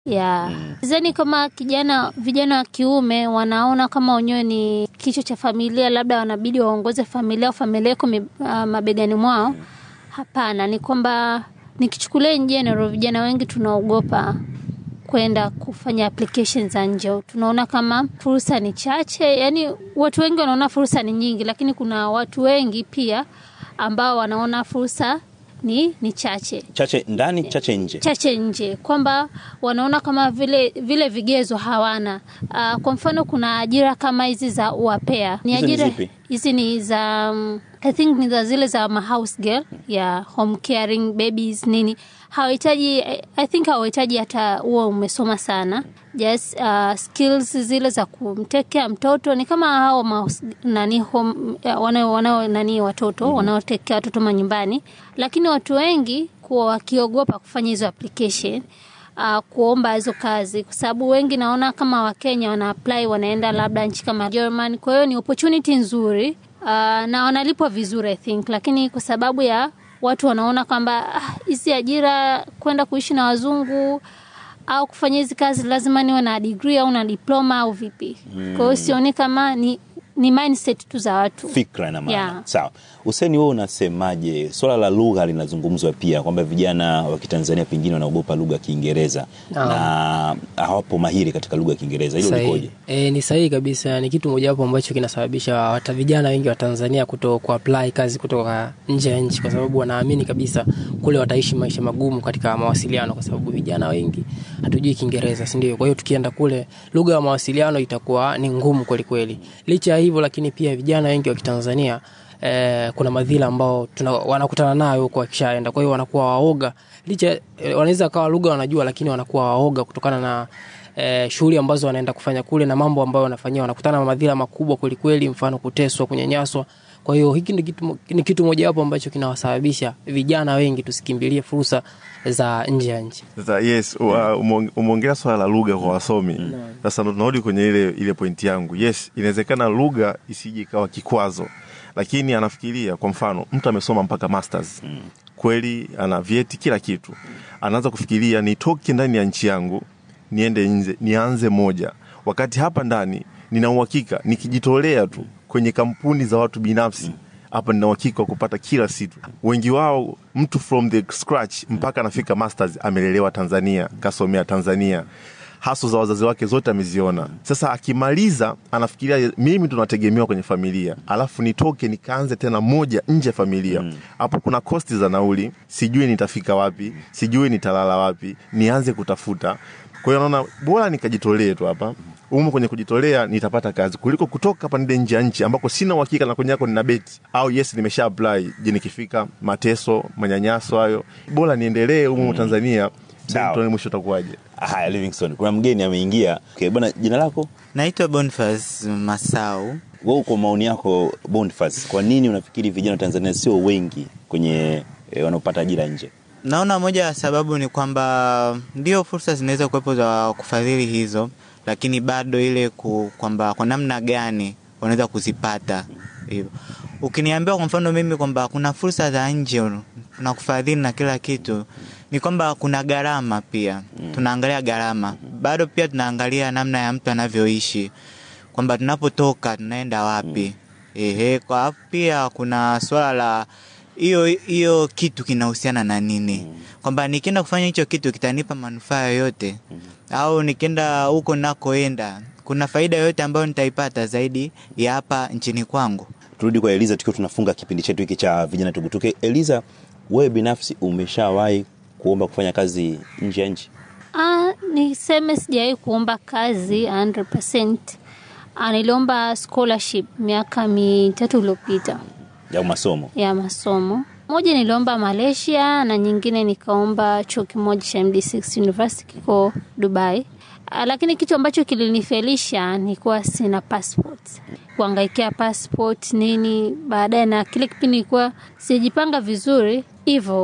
ya zani kama kijana vijana wa kiume wanaona kama wenyewe ni kichwa cha familia, labda wanabidi waongoze familia au familia iko mi- ah, mabegani mwao. Hapana, ni kwamba nikichukulia in general, vijana wengi tunaogopa kwenda kufanya application za nje. Tunaona kama fursa ni chache, yani watu wengi wanaona fursa ni nyingi, lakini kuna watu wengi pia ambao wanaona fursa ni, ni chache chache ndani chache nje chache nje kwamba wanaona kama vile vile vigezo hawana. Uh, kwa mfano kuna ajira kama hizi za uapea ni Hizo ni ajira zipi? hizi ni za um, I think ni za zile za ma house girl ya home caring babies nini hawahitaji I- I think hawahitaji hata huo umesoma sana just uh, skills zile za kumtekea mtoto ni kama hao ma, nani home uh, wanao wanao nani watoto mm-hmm. wanaotekea watoto manyumbani lakini watu wengi kuwa wakiogopa kufanya hizo application uh, kuomba hizo kazi kwa sababu wengi naona kama wakenya wana apply wanaenda labda nchi kama German kwa hiyo ni opportunity nzuri uh, na wanalipwa vizuri I think lakini kwa sababu ya watu wanaona kwamba ah, hizi ajira kwenda kuishi na wazungu au kufanya hizi kazi lazima niwe na degree au na diploma au vipi mm. kwa hiyo sioni kama ni, ni mindset tu za watu fikra na maana Yeah. sawa useni wewe unasemaje swala la lugha linazungumzwa pia kwamba vijana wa kitanzania pengine wanaogopa lugha ya kiingereza Naam. na hawapo mahiri katika lugha ya kiingereza hilo Sahihi. likoje E, ni sahihi kabisa. Ni kitu mojawapo ambacho kinasababisha hata vijana wengi wa Tanzania kuto kuapply kazi kutoka nje ya nchi, kwa sababu wanaamini kabisa kule wataishi maisha magumu katika mawasiliano, kwa sababu vijana wengi hatujui Kiingereza, si ndio? Kwa hiyo tukienda kule, lugha ya mawasiliano itakuwa ni ngumu kweli kweli. Licha ya hivyo, lakini pia vijana wengi wa Kitanzania eh, kuna madhila ambao tuna, wanakutana nayo huko wakishaenda, kwa hiyo wanakuwa waoga licha eh, wanaweza kawa lugha wanajua, lakini wanakuwa waoga kutokana na eh, shughuli ambazo wanaenda kufanya kule na mambo ambayo wanafanyia, wanakutana na madhila makubwa kwelikweli, mfano kuteswa, kunyanyaswa. Kwa hiyo hiki ni kitu, ni kitu mojawapo ambacho kinawasababisha vijana wengi tusikimbilie fursa za nje ya nchi. Sasa yes, wa- umeong- umeongelea swala la lugha kwa wasomi. Sasa ndo tunarudi kwenye ile ile pointi yangu. Yes, inawezekana lugha isije ikawa kikwazo, lakini anafikiria kwa mfano mtu amesoma mpaka masters kweli, ana vyeti kila kitu, anaanza kufikiria nitoke ndani ya nchi yangu niende nje, nianze moja, wakati hapa ndani nina uhakika nikijitolea tu kwenye kampuni za watu binafsi hapa nina uhakika wa kupata kila situ. Wengi wao mtu from the scratch mpaka anafika masters amelelewa Tanzania, kasomea Tanzania, haso za wazazi wake zote ameziona. Sasa akimaliza anafikiria mimi ndo nategemewa kwenye familia, alafu nitoke nikaanze tena moja nje ya familia. Hapo kuna kosti za nauli, sijui nitafika wapi, sijui nitalala wapi, nianze kutafuta. Kwa hiyo naona bora nikajitolee tu hapa umo kwenye kujitolea nitapata kazi kuliko kutoka hapa nende nje ya nchi ambako sina uhakika na kwenye yako nina beti au yes nimesha apply je nikifika mateso manyanyaso hayo bora niendelee humo Tanzania Sawa. tuone mwisho utakuwaje haya livingston kuna mgeni ameingia okay, bwana jina lako Naitwa Boniface Masau. wewe kwa maoni yako Boniface kwa nini unafikiri vijana wa tanzania sio wengi kwenye e, wanaopata ajira nje Naona moja ya sababu ni kwamba ndio fursa zinaweza kuwepo za kufadhili hizo, lakini bado ile ku, kwamba kwa namna gani wanaweza kuzipata hivyo. Ukiniambia kwa mfano mimi kwamba kuna fursa za nje na kufadhili na kila kitu, ni kwamba kuna gharama pia. Tunaangalia gharama, bado pia tunaangalia namna ya mtu anavyoishi, kwamba tunapotoka tunaenda wapi. Ehe, kwa alafu pia kuna swala la hiyo hiyo kitu kinahusiana na nini, kwamba nikienda kufanya hicho kitu kitanipa manufaa yoyote, au nikienda huko nakoenda kuna faida yoyote ambayo nitaipata zaidi ya hapa nchini kwangu. turudi kwa eliza tukiwa tunafunga kipindi chetu hiki cha vijana tugutuke eliza wewe binafsi umeshawahi kuomba kufanya kazi nje ya nchi Ah, niseme sijawahi kuomba kazi 100%. Ah, niliomba scholarship miaka mitatu iliyopita ya masomo ya masomo. Moja niliomba Malaysia na nyingine nikaomba chuo kimoja cha MD6 University kiko Dubai. Ah, lakini kitu ambacho kilinifelisha ni kuwa sina passport. Kuangaikia passport nini baadaye, na kile kipindi nilikuwa sijipanga vizuri hivyo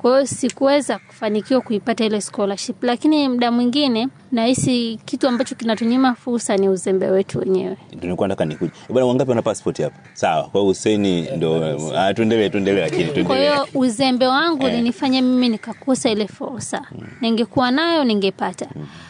kwa hiyo sikuweza kufanikiwa kuipata ile scholarship lakini muda mwingine nahisi kitu ambacho kinatunyima fursa ni uzembe wetu wenyewe Ndio nilikuwa nataka nikuje bwana wangapi wana passport hapa sawa kwa hiyo Hussein ndo ah, tuendelee tuendelee lakini kwa tuendelee hiyo uzembe wangu Eh. ulinifanya mimi nikakosa ile fursa ningekuwa nayo ningepata